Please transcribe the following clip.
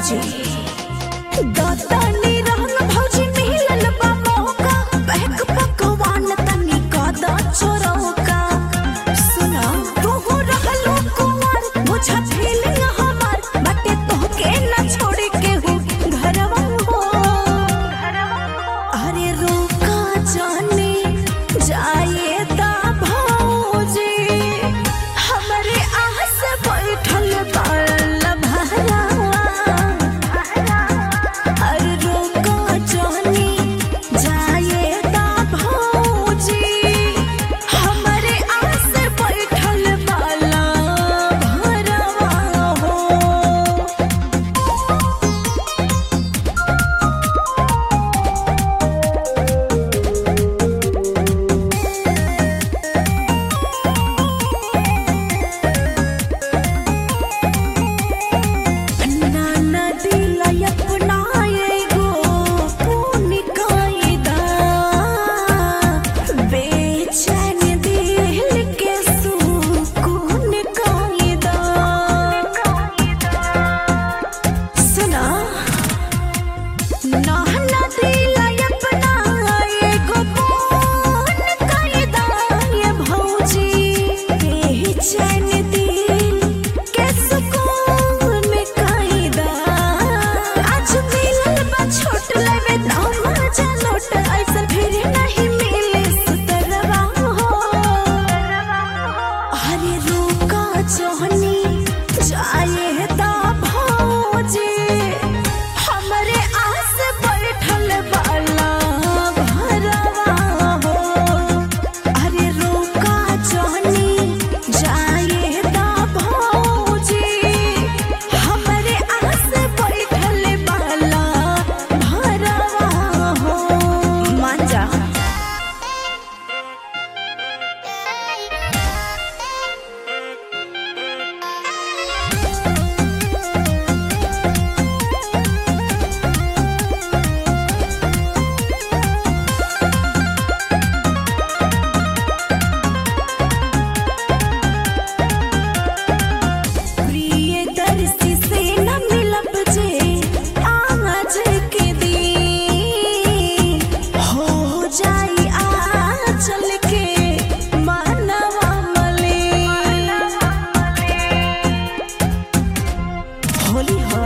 भौजी दतनी रहन भौजी मिलल बा मौका बहक पकवान तनी कद चोरौका सुना तू रहलो कुंवर बुझा फीलिंग हमार बाटे तोहके न छोड़ के हूँ घरवा हो अरे रोका जाने जाए ता भौजी हमरे आस बैठल बाल भरा अरे रोका जाने जाए ता भौजी हमरे आस बैठल बाल भरवा हो नाना दिला अपना एगो पुण्य कायदा बेचैन दिल के सुकून कायदा सुना नाना दिला अपना एगो पुण्य कायदा ये भौजी बेचैन दिल के सुकून कायदा आज मिलल बा छोट लेवे दाम जनोट ऐसन फिर नहीं मिले सुतरवा हो अरे रुका जोहनी जाए ता भौजी हमरे आस बैठल बाला भरवा हो अरे रुका जोहनी जाए ता भौजी हमरे आस बैठल बाला भरवा हो मान जा प्रियदर्शी से न मिलब जे आज के दिन हो जाई आंचल के मानवा मले होली हो